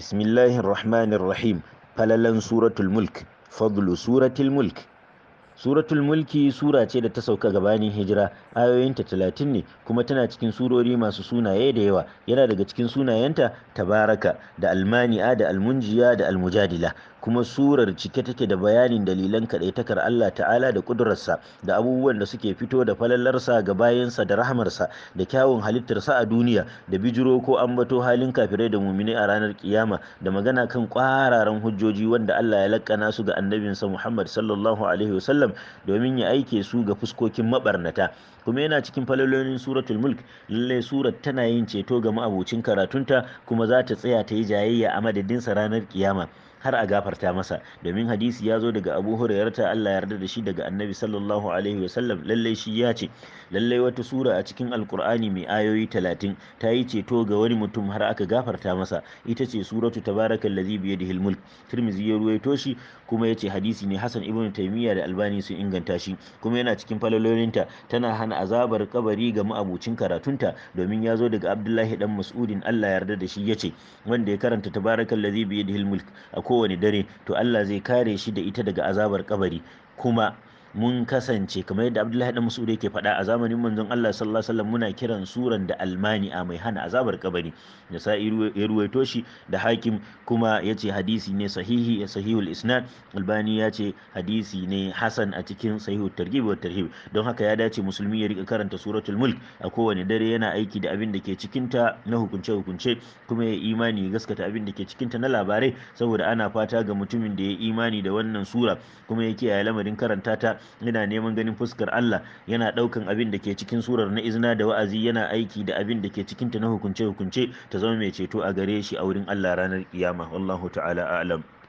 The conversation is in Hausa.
bismillahir rahmanir rahim falalan suratul mulk fadlu suratul mulk suratul mulki sura ce da ta sauka gabanin hijira ayoyinta talatin ne kuma tana cikin surori masu sunaye da yawa yana daga cikin sunayenta tabaraka da almani'a da almunjiya da almujadila kuma surar cike take da bayanin dalilan kaɗaitakar Allah ta'ala da ƙudurarsa da abubuwan da suke fito da falalarsa ga bayansa da rahamarsa da kyawun halittarsa a duniya da bijiro ko ambato halin kafirai da mumini a ranar kiyama da magana kan ƙwararan hujjoji wanda Allah ya lakkana su ga annabinsa Muhammad sallallahu alaihi wasallam domin ya aike su ga fuskokin mabarnata kuma yana cikin falalolin suratul mulk lallai surar tana yin ceto ga ma'abucin karatunta kuma za ta tsaya ta yi jayayya a madadinsa ranar kiyama har a gafarta masa domin hadisi ya zo daga abu hurairata Allah yarda da shi daga annabi sallallahu alaihi wasallam lallai shi ya ce lallai wata sura a cikin alkur'ani mai ayoyi talatin ta yi ceto ga wani mutum har aka gafarta masa ita ce suratu tabarakal ladhi bi yadihi mulk tirmizi ya ruwaito shi kuma ya ce hadisi ne hasan ibn taymiya da albani sun inganta shi kuma yana cikin falalolinta tana hana azabar kabari ga ma'abucin karatunta domin ya zo daga abdullahi dan mas'udin Allah yarda da shi ya ce wanda ya karanta tabarakal ladhi bi yadihi mulk a kowane dare to Allah zai kare shi da ita daga azabar kabari kuma mun kasance kamar yadda Abdullahi dan Mas'ud yake faɗa a zamanin manzon Allah sallallahu alaihi wasallam muna kiran suran da almani'a mai hana azabar kabari da sa'i ya ruwaito shi da hakim kuma yace hadisi ne sahihi sahihul isnad albani ya ce hadisi ne hasan a cikin sahihul targhib wa tarhib don haka ya dace musulmi ya rika karanta suratul mulk a kowane dare yana aiki da abin da ke cikin ta na hukunce hukunce kuma ya imani gaskata abin da ke cikin ta na labarai saboda ana fata ga mutumin da ya imani da wannan sura kuma ya kiyaye lamarin karanta ta yana neman ganin fuskar Allah yana ɗaukan abin da ke cikin surar na izina da wa'azi yana aiki da abin da ke cikinta na hukunce-hukunce ta zama mai ceto a gare shi a wurin Allah ranar kiyama wallahu ta'ala a'lam